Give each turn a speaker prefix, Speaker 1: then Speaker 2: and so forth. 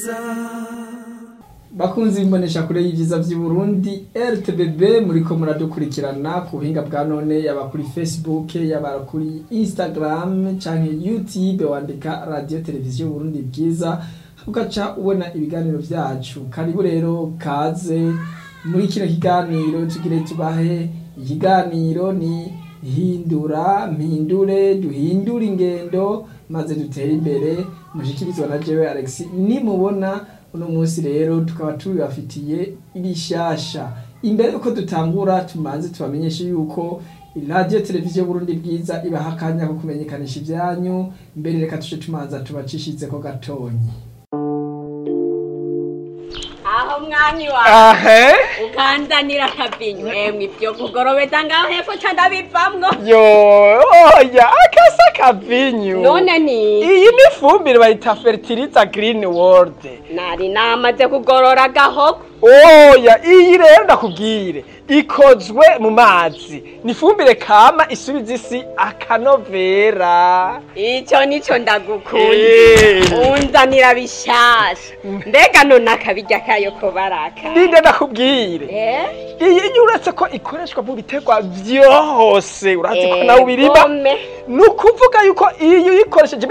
Speaker 1: bakunzi imbonesha kure y'ivyiza vy'i Burundi RTBB muriko muradukurikirana ku buhinga bwa none yaba kuri Facebook yaba kuri Instagram canke YouTube wandika radio televiziyo Burundi bwiza ugaca ubona ibiganiro vyacu karibu rero kaze muri kino kiganiro tugire tubahe ikiganiro ni hindura mpindure duhindure ingendo maze dutere imbere mushikirizwa na jewe Alex nimubona uno munsi rero tukaba tubibafitiye ibishasha imbere yuko dutangura tumanze tubamenyeshe yuko radio televiziyo Burundi bwiza ibaha akanya ko kumenyekanisha ivyanyu mbere reka tuje tumanza tubacishizeko gatonyi
Speaker 2: aho mwami wawe
Speaker 3: ahe
Speaker 2: ukanzanira akavinyu emwe ivyo kugorobeza ngaho hepfo ca ndabivamwo
Speaker 3: yo oya akasa kavinyu
Speaker 2: none ni
Speaker 3: iyi ni ifumbire bayita fertiliza green world
Speaker 2: nari namaze kugorora agahogo
Speaker 3: oya iyi rero ndakubwire ikozwe mu mazi ni ifumbire kama isubiza isi akanovera
Speaker 2: ico nico ndagukunda
Speaker 3: Eh.
Speaker 2: unzanira bishasha mbega none akabirya kayo ko baraka
Speaker 3: ninde ndakubwire
Speaker 2: Eh?
Speaker 3: iyi iyo uretse ko ikoreshwa mu biterwa vyose urazi ko nawe ubirima
Speaker 2: Egome.
Speaker 3: ni ukuvuga yuko iyo uyikoresheje